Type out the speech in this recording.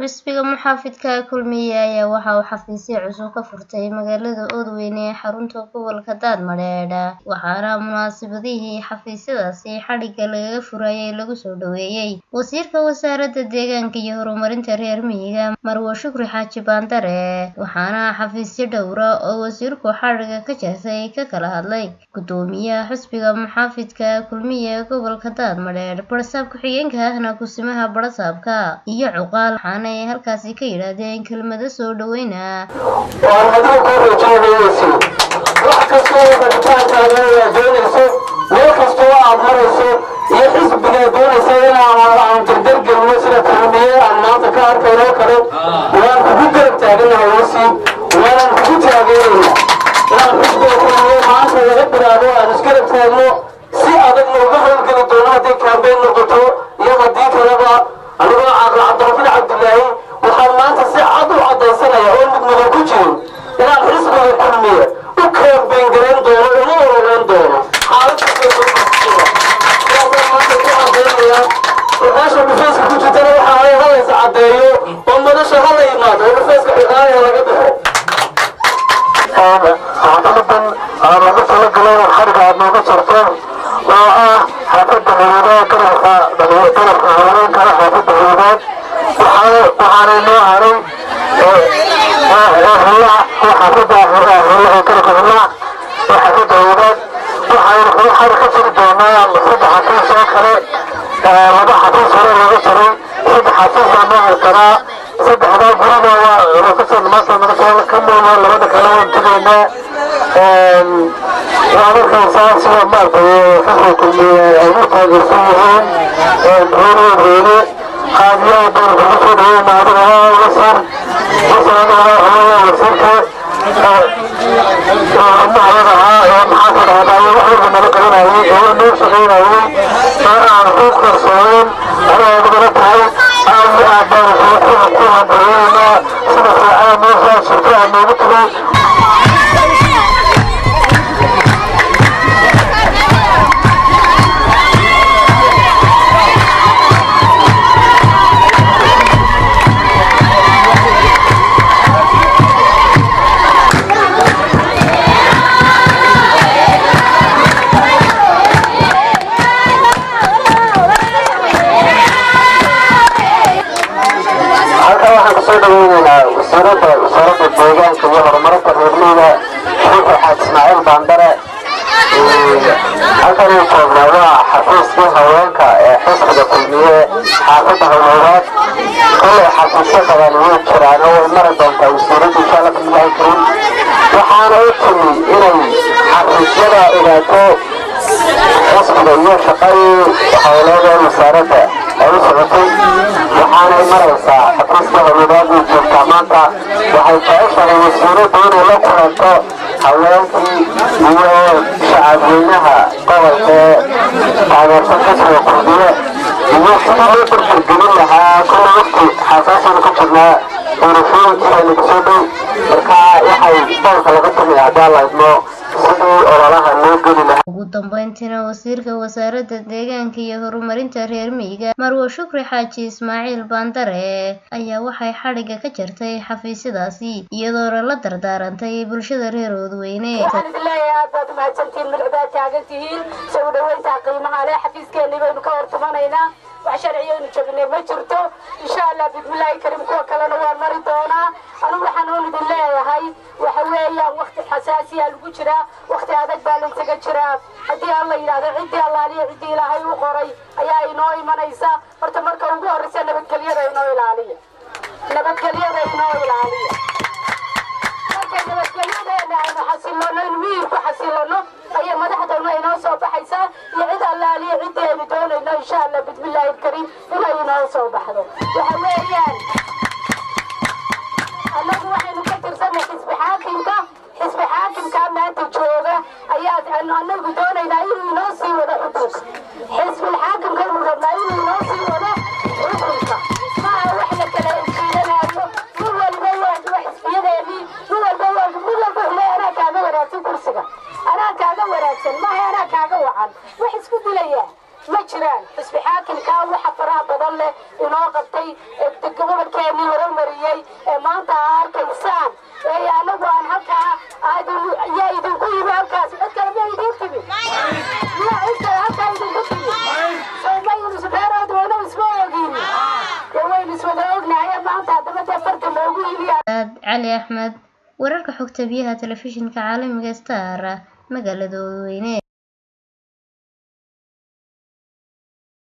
xisbiga muxaafidka kulmiye ayaa waxa uu xafiisyo cusub ka furtay magaalada oodweyne ee xarunta gobolka daadmadheedh waxaana munaasabadihii xafiisyadaasi xadhigga lagaga furayay lagu soo dhoweeyey wasiirka wasaaradda deegaanka iyo horumarinta reer miyiga marwo shukri xaaji baandare waxaana xafiisyo dhowra oo wasiirku xadhigga ka jartay ka kala hadlay gudoomiyaha xisbiga muxaafidka kulmiye ee gobolka daadmadheedh barsaab ku-xigeenka ahna kusimaha barasaabka iyo cuqaal waxaana ay halkaasi ka yidhaahdeen kelmado soo dhoweyna waan adiga kuu rajaynayeysi wax kastoo rabitaankaaga waa doonayso meel kastoo aad marayso iyo xisbigaa doonaysa inaan aan dardargelino sida kulmiye aan maanta ka arkayno kale waan kugu garab taaganahay wasi waanaan kugu taageerayna inaan xisbiga kulmiye maanta laga bilaabo aan isgarab taagno si adagna uga howlgeli doono hadday kaambeyn noqoto iyo haddii kaleba anigoo caaqil cabdirafiin cabdilaahi waxaan maanta si cad u caddaysanaya oo mudmudan ku jirin inaan xisbiga kulmiye u kaambeyn garayn doono una ololeyn doono xaaladkaasaan maanta ku caddaynaya meesha dhufeyska ku jirtana waxaa ay halaysa caddeeyo oo madasha hala yimaado oo dhufeyska xiqaanaya laga baxo saxaafadadan aan lagu talagalay xariga aad nooga jarto oo ah xaafadda hawadaha garabka garabka haweenka xaafadda hawadaad waxaanay noo haray hulaha xaafadda hulaha garabka hulaha oo xaafadda hawadaad waxaynu kula xari ka jiri doonaa saddex xafiis oo kale laba xafiis hore looga jaray saddex xafiis baa noo harsanaa saddexdaa gurida waa kasoo maanta naga soo ka muuqda labada kale waan tegaynaa waa markaysaa sida maaragtay xisbiga kulmiye ay u taageersan yihiin reereed reere qaadiyaha baan kugu soo dhaweyna adiga waa wasar wasar adiga waa hooya wasiirka umahayada ahaa ee maxaa ka dhahdaa wax walba nala qabanayay ee waa noo shaqaynayay ee aan ku qarsoonin adaa adigana tahay aad iyo aad baan ku ku hambalyeynaa sida fiican meeshaa shirka aad noogu tagay halkan waxaan kusoo dhaweyneynaa wasiirada wasaaradda deegaanka iyo horumarinta reermiyiga shukri xaaj ismaaciil baandare halkan uu joognaa waa xafiiskii haweenka ee xisbiga kulmiye xaafadda hawlowraad kolay xafiisyo badan way jiraan oo way mari doontaa wasiiradda insha alla bismillahi karim waxaana u timi inay xafiisyada ogaato xisbiga iyo shaqadii howleed ee wasaaradda ay u socotay waxaanay maraysaa xafiiska hawladaadii joogtaa maanta waxay jeceshahay wasiiraddu inay la kulanto haweenkii iyo shacabweynaha gobolka ee taageersan xisbiga kurdiye iyo sidii loo dardargelin lahaa kulla waqti xasaasana ku jirnaa doorashooyinkii aynu kusoo dhow marka waxay boolka laga tumaya haddii alla idmo sidii ololaha loo geli lahaa ugu dambeyntiina wasiirka wasaaradda deegaanka iyo horumarinta reer miyiga marwo shukri xaaji ismaaciil baandare ayaa waxay xadhigga ka jartay xafiisyadaasi iyadoona la dardaarantay bulshada reer oodweyne waxaan idin leeyahay aad baad umahadsantihiin madaxdaad taagan tihiin soo dhaweyntaa qiimaha leh xafiiskeenii baynu ka hortumanaynaa wax sharciyaynu joognay ma jirto insha allah bismillaahi karim kuwa kalena waan mari doonaa anigu waxaan uun idin leeyahay waxa weeyaan wakti xasaasiya lagu jiraa wakti adag baa laysaga jiraa haddii aan la yidhahdo ciddii allaaliya ciddii ilaahay u qoray ayaa inoo imanaysa horta marka ugu horreysa nabadgelyada inoo ilaaliya nabadgelyada inoo ilaaliya markay nabadgelyadeena aynu xasilano in miyirku xasilano ayay madaxdana inoo soo baxaysaa iyo cid allaaliya ciddii aynu doonayno insha allah bismillaahi alkariim inay inoo soo baxdo waxa weeyaan annagu waxaynu ka tirsanay xisbi xaakimka xisbi xaakimkaa maanta jooga ayaa annagu doonaynaa inuu inoo sii wado xukunka xisbil xaakimkaynu rabnaa inuu inoo sii wado xukunka maaha wax la kala jiidanaayo nin waliba waa xisbiyadeedii nin walba waa mid walba xule anaa kaaga wanaagsan kursiga anaa kaaga wanaagsan maaha anaa kaaga wacan wax isku dilaya ma jiraan xisbi xaakimkaa waxa faraha badan leh inoo qabtay ee gobolkeenii horumariyey ee maanta aa arkaysaan ee anagu aan halkaa yaa idinku yimi halkaas cid kale ma idiin timi miyaa cid kale halkaa idinku timi soomaynu reerooda waynu isma ogin dee waynu iswada ognahay maanta haddaba dee farta loogu iliya cali axmed wararka xogta biyaha telefishinka caalamiga star magaalada oodweyne